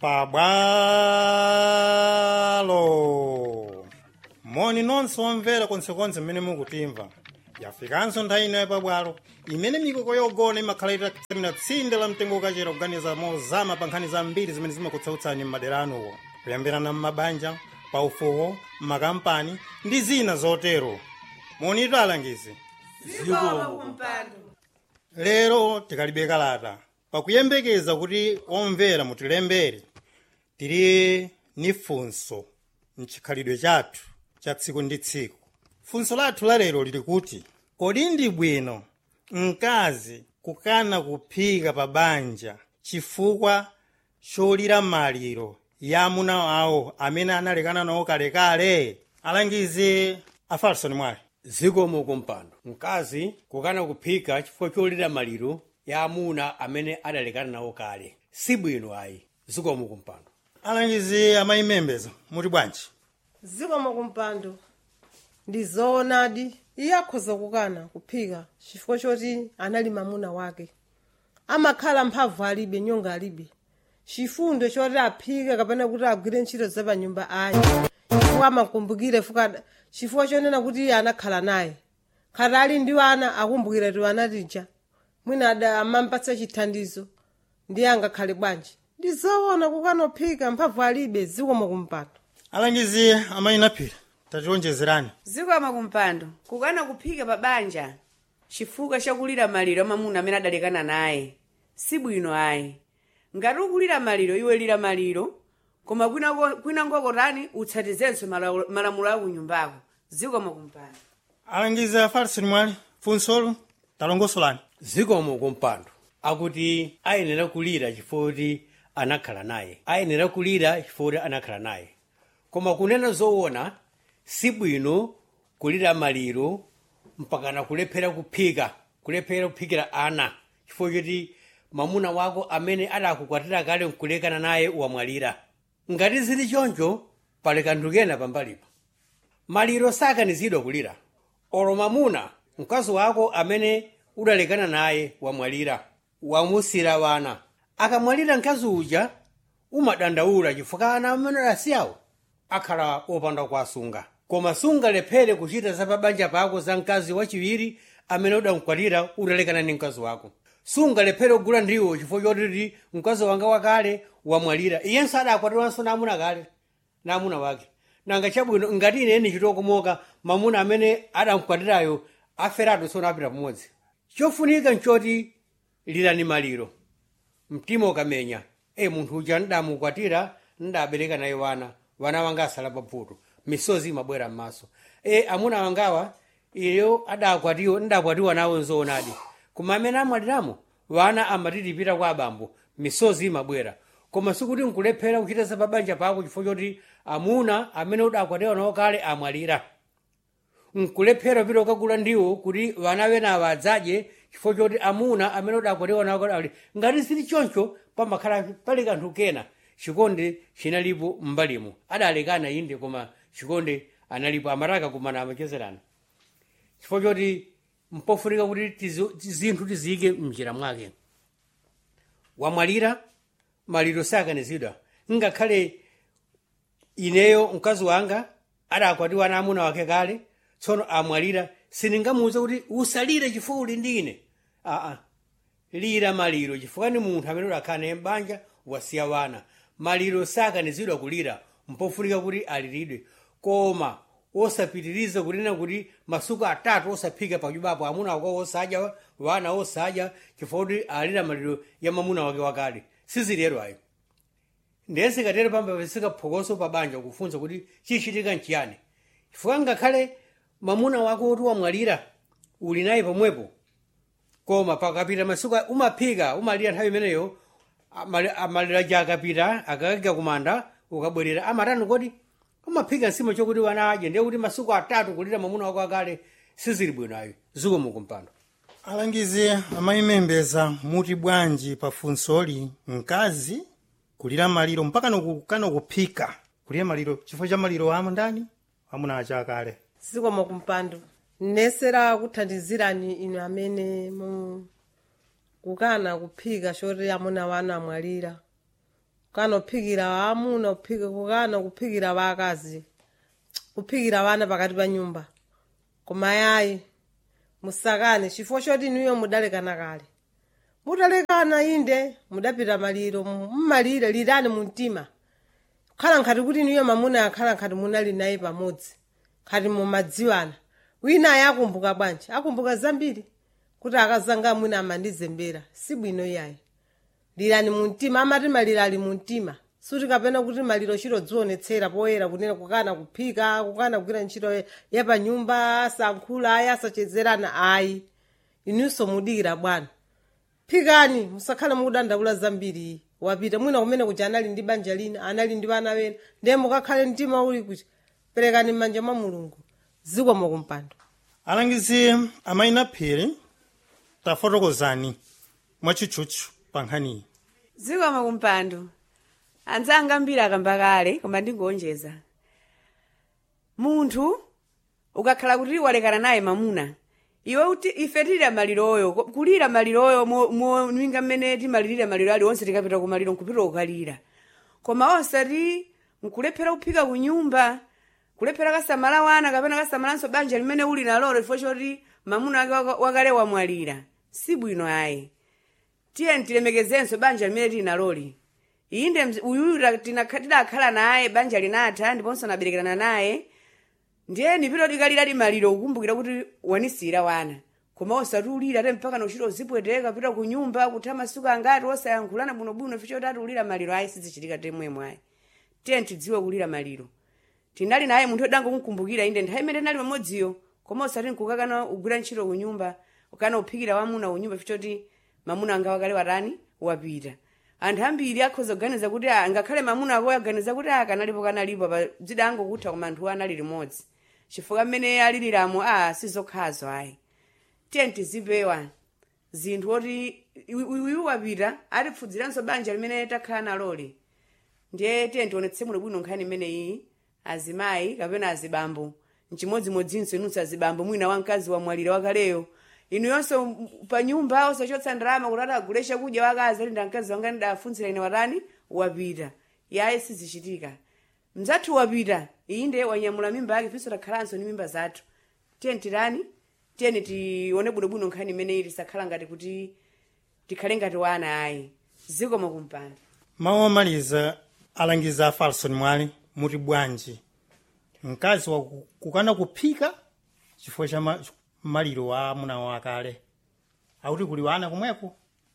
pabwalo moni nonse omvera konsekonse mmene mukutimva yafikanso nthawi ino yapabwalo imene mikoko yogona imakhala itatsamira tsinde la mtengo ukachera kuganiza mozama pa nkhani zambiri zimene zimakutsautsani m'madera anuwo kuyambirana m'mabanja paufuwo m'makampani ndi zina zotero monitu alangizi lero tikalibe kalata pakuyembekeza kuti omvera mutilembere tili ni funso mchikhalidwe chathu cha tsiku ndi tsiku funso lathu la lero lili kuti kodi ndi bwino mkazi kukana kuphika pa banja chifukwa cholira maliro ya amuna awo amene analekana nawo kalekale alangizi a falson mwale zikomo kumpando mkazi kukana kuphika chifukwa cholira maliro ya amuna amene adalekana nawo kale sibwino ayi zikomo kumpando alangizi amayimembeza muti bwanji zikomo kumpando ndi zoonadi iye akhoza kukana kuphika chifukwa choti anali mamuna wake amakhala mphamvu alibe nyonga alibe chifundo choti aphike kapena kuti agwire ntchito zapanyumba ayi chifukwa amakumbukire fuka chifukwa chonena kuti iye anakhala naye khati ali ndi ana akumbukira ti anatija mwina ada amampatsa chithandizo ndiye angakhale bwanji ndi zoona kukana kuphika mphamvu alibe zikomo kumpando alangizi amayinaphira tationjezerani zikomo kumpando kukana kuphika pa banja chifukwa chakulira maliro amamuna amene adalekana naye sibwino ayi ngati ukulira maliro iwe lira maliro koma kwina- kwina ngokotani utsatizenso malawu- malamulo aku nyumbako zikomo kumpando alangizi a falson mwale funsolo talongosolani zikomo kumpando akuti ayenera kulira chifukwa kuti anakhala naye ayenera kulira chifukwa kuti anakhala naye koma kunena zoona sibwino kulira maliro mpakana kulephera kuphika kulephera kuphikira ana chifukwa choti mamuna wako amene adakukwatira kale nkulekana naye wamwalira ngati zili choncho pali kanthu kena pambalipo maliro sakanizidwa kulira olo mamuna mkazi wako amene udalekana naye wamwalira wamusira wana akamwalira mkazi uja umadandaula chifukwa ana amene adasiyawo akhala opanda kuwasunga koma sungalephere kuchita za pabanja pako za mkazi wachiwiri amene udamkwatira udalekana ndi mkazi wako sungalephere kugula ndiwo chifukwa chotiti mkazi wanga wakale wamwalira iyenso adakwatiranso namuna kale namuna wake nanga chabwino ngati ineni chitokomoka mamuna amene adamkwatirayo aferatu tsono apita pamodzi chofunika nchoti lirani maliro mtima ukamenya e munthu uja ndamukwatira ndabereka naye wana wana wanga asala pavuto misozi imabwera m'maso e amuna wangawa iyo adakwatiwa ndakwatiwa nawo nzoonadi koma amene amwaliramo wana amatitipita kwa abambo misozi imabwera koma sikuti nkulephera kuchita za pabanja pako chifukwa choti amuna amene udakwatiwa nawo kale amwalira nkulephera pita ukagula ndiwo kuti vana venawa adzadye chifukwa choti amuna amene udakwatiwa nawo kale amwalira ngati sili choncho pamakhala pali kanthu kena chikondi chinalipo m'mbalimo adalekana inde koma chikondi analipo amataka kumana amachezerana chifukwa choti mpofunika kuti tizi- zinthu tiziyike mnjira mwake wamwalira maliro sakanizidwa ngakhale ineyo mkazi wanga adakwatiwa na amuna wake kale tsono amwalira sindingamuwuze kuti usalire chifukwa uli ndi ine aa lira maliro chifukwa ni munthu amene udakhala naye m'banja wasiya wana maliro sakanizidwa kulira mpofunika kuti aliridwe koma osapitiriza kunena kuti masuku atatu osaphika pachubapo amuna wako osadya wana osadya chifukwa kuti alira maliro ya mamuna wake wakale sizilero ayo ndiye sikatero pamba pasika phokoso pabanja kufunsa kuti chichitika nchiyani chifukwa ngakhale mamuna wako kuti wamwalira uli naye pomwepo koma pakapita masiku a- umaphika umalira nthawi imeneyo amali- amalira ja akapita akakagya kumanda ukabwerera amatani kodi umaphika nsima chokuti wana adye ndiye kuti masiku atatu kulira mamuna wako akale sizili bwino ayo zikomo kumpando alangizi amayimembeza muti bwanji pa funsoli mkazi kulira maliro mpaka nokukana kuphika kulira maliro chifukwa cha maliro amo ndani amuna acha akale zikomo kumpando nesera kuthandizirani inu amene mu kukana kuphika choti amuna wanu amwalira kukana kuphikira waamuna kuphika kukana kuphikira vaakazi kuphikira vana pakati pa nyumba koma yayi musakane chifukwa choti inuyo mudalekana kale mutalekana inde mudapita maliro mmalire lirani mu mtima kukhala nkhati kuti inuyo mamuna akhala nkhati munali naye pamodzi nkhati mumadziwana wina ayi akumbuka bwanji akumbuka zambiri kuti akazanga mwina amandizembera si bwino yayi lirani mu mtima amati maliro ali mu mtima suti kapena kuti maliro chiro dzionetsera poyera kunena kukana kuphika kukana kugwira ntchito yapanyumba asankhula ayi asachezerana ayi inunso mudikira bwana phikani musakhale mukudandaula zambiri wapita mwina kumene kuti anali ndi banja lina anali ndi vana vena ndiye mukakhale mtima uli kuti perekani m'manja mwa mulungu zikomo kumpando alangizi amayina phiri tafotokozani mwachitchutchu pa nkhaniyi zikomo kumpando anzanga ambiri akamba kale koma ndingonjeza munthu ukakhala kuti walekana naye mamuna iwe uti ife tilira maliroyo ko- kulira maliroyo mwinga mmene timalirira maliro ali onse tikapita kumaliro nkupita kukalira koma osati nkulephera kuphika kunyumba kulephera kasamala wana kapena kasamalanso banja limene uli nalolo chifukwa choti mamuna wake waka- wakale wamwalira si bwino ayi tiye tilemekezenso banja limene tili naloli inde mz- uyuyu ta- tina- tidakhala naye banja linatha ndiponso naberekerana naye ndiye nipita tikalira limaliro kukumbukira kuti wanisira wana koma osati ulira ate mpaka nochita uzipweteka pita ku nyumba kutha masiku angati osayankhulana bwinobwino ficho tati ulira maliro ayi sizichitika temwemwe ayi tiye tidziwe kulira maliro tinali naye munthu odangomukumbukira inde nthawi imene tinali pamodziyo koma osati nkukakana ugwira ntchito ku nyumba ukana uphikira wamuna ku nyumba fichoti mamuna anga wakale watani wapita anthu ambiri akhoza kuganiza kuti ah, ngakhale mamuna ako aganiza kuti ah, kanalipo kanalipo pa dzida angokutha koma anthu anali limodzi chifukwa mmene aliliramo a sizokhazo ayi tiye tizipewa zinthu oti uyu wapita atipfudziranso banja limene takhala naloli ndiye tiye tionetse muno bwino nkhani imeneyi azimayi kapena azibambo mchimodzimodzinso inunso azibambo mwina wamkazi wamwalira wakaleyo inu yonso m- pa nyumba osachotsa ndalama kuti atagule chakudya wakazi ali ndamkazi wanga ndidafunzira ine watani wapita yaye sizichitika mzathu wapita iyi ndiye wanyamula mimba yake pinso takhalanso ndi mimba zathu tiye tirani tiyeni tione bwinobwino nkhani imeneyi tisakhala ngati kuti tikhale ngati wana ayi zikomo kumpanda mawu omaliza alangiza a falson mwale muti bwanji mkazi wa ku- kukana kuphika chifukwa cha ma- maliro wa amuna wakale akuti kuli wana kumweko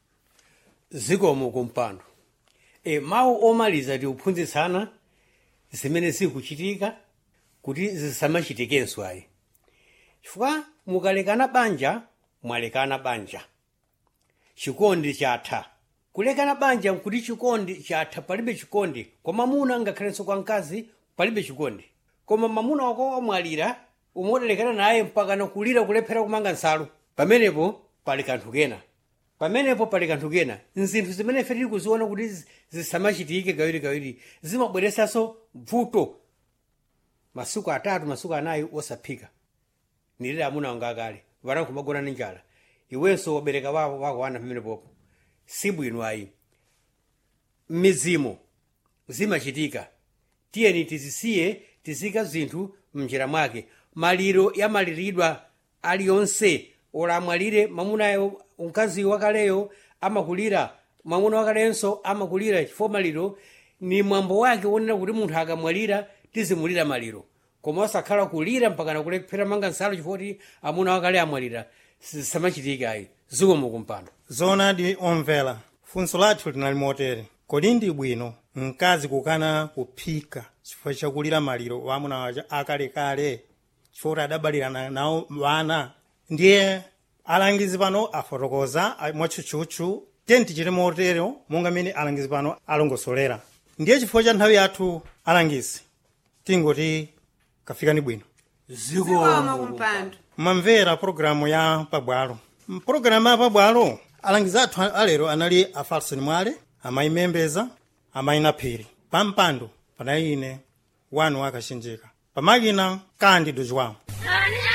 zikomo kumpando e, mawu omaliza tiuphunzitsana zimene zikuchitika kuti zisamachitikenso ayi chifukwa mukalekana banja mwalekana banja chikondi chatha kulekana banja nkuti chikondi chatha palibe chikondi kwa mamuna ngakhalenso kwa mkazi palibe chikondi koma mamuna wako wamwalira umodalekana naye mpaka nakulira kulephera kumanga nsalu pamenepo pali kanthu kena pamenepo pali kanthu kena nzinthu zimene ife tili kuziona kuti zi- zisamachitike kawirikawiri zimabweresanso vuto masiku atatu masiku anayi osaphika nilire amuna wanga akale vana kumagona ndi njala iwenso wabereka wako wako wana pamenepopo si bwino ayi mizimo zimachitika tiyeni tizisiye tizika zinthu mnjira mwake maliro yamaliridwa aliyonse olamwalire mamunayo mkazi wakaleyo amakulira mwamuna wakalenso amakulira chifukwa maliro ni mwambo wake wonena kuti munthu akamwalira tizimulira maliro koma osakhala kulira mpaka nakulephera manga nsalu chifukwa kuti amuna wakale amwalira samachitika ayi zikomo kumpando zoonadi omvera funso lathu linali motere kodi ndi bwino mkazi kukana kuphika chifukwa chakulira maliro wa amuna waja akalekale chifukwa kuti adabalirana nawo wana ndiye alangizi pano afotokoza a- mwatchutchutchu tiye tichite motero monga mmene alangizi pano alongosolera ndiye chifukwa cha nthawi yathu alangizi tingoti kafikani bwino zikomo kumpando mamvera pologalamu ya pabwalo mpologalamu ya pabwalo alangizi athu alero anali a falson mwale amayi membeza amayi naphiri pampando panali ine wanu wakachenjeka pamakina kandi dojwawo Sonia!